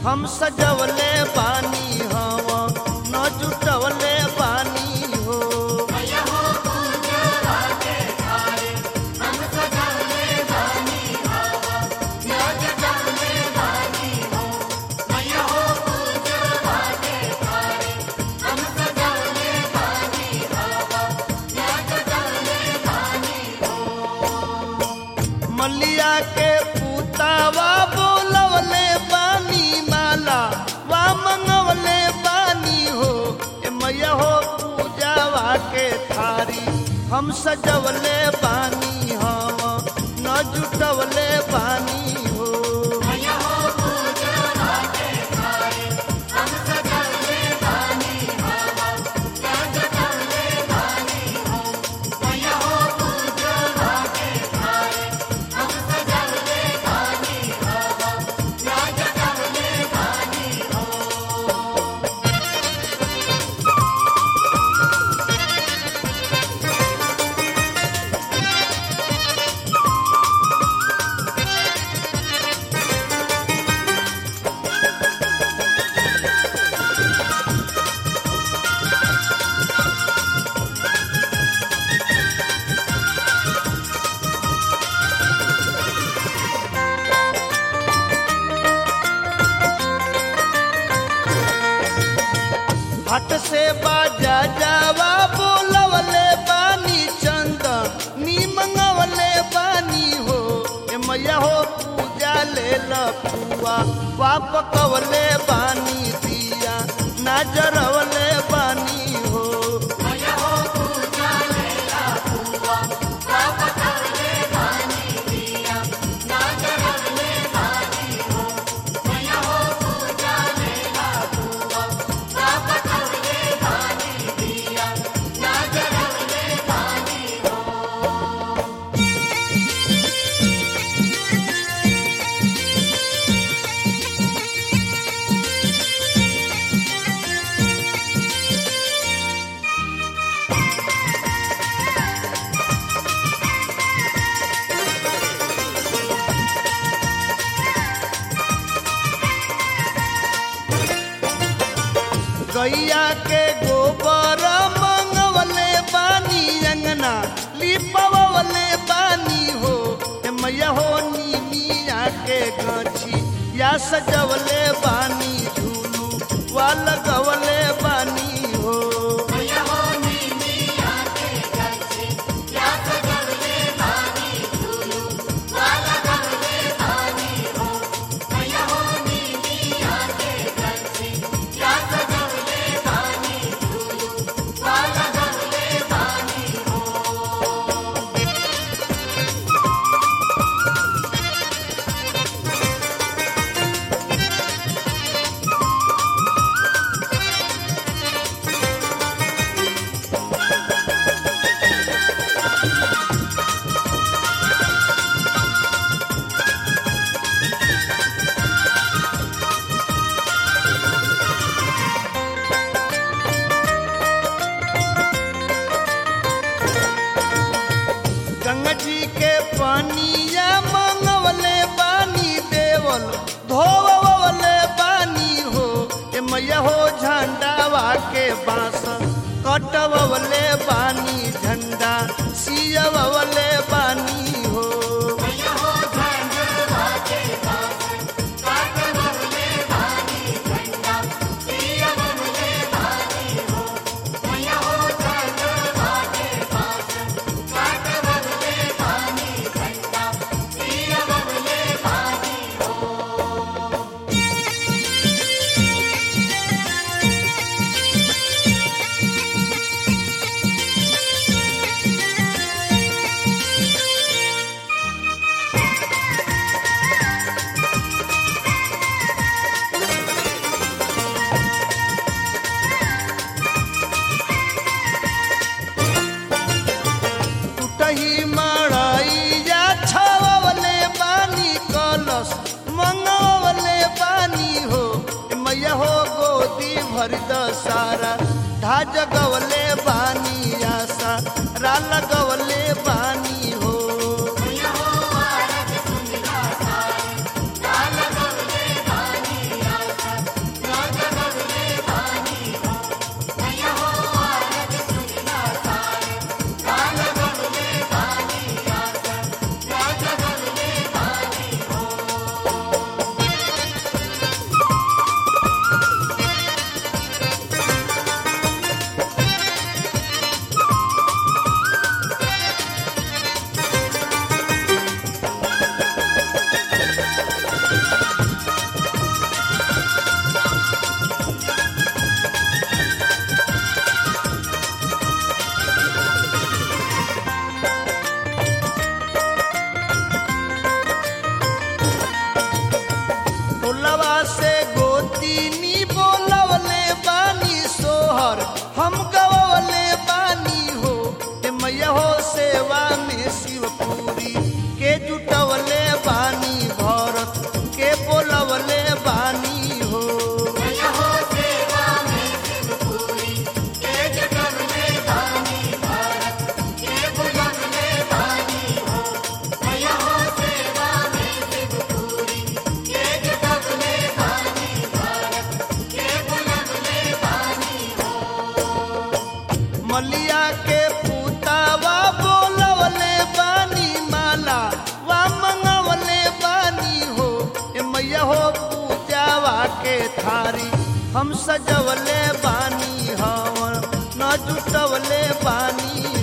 हम सजवले बानी हवा न जुटवले बानी हो मलिया के पुतावा बोलवले बानी माला वा मंगवले बानी हो ए मैया हो पूजावा के थारी हम सजवले बानी हम न जुटवले बानी हो हट से बाजा जावा बोलवले बानी चंद नी मंगवले बानी हो ए मैया हो पूजा ले लपुआ वाप कवले बानी दिया नजरवले बानी हो गैया के गोबर मंगवले बानी अंगना लिपवले बानी हो ए मैया हो नीमिया के गछी या सजवले बानी झूलू वा लगवले बानी हो गंगा जी के पानिया मंगवले बानी देवल धोवले बानी हो ए मैया हो झंडावा के बांस कटवले बानी झंडा सियवले बानी हो टूटही मड़ैया छवले बानी कलश मंगवले बानी हो ए मैया हो गोदी भर द सारा ढाज गवले बानी आशा रा लगवले बानी हो Yeah. हम सजवले बानी हवन न जुटवले बानी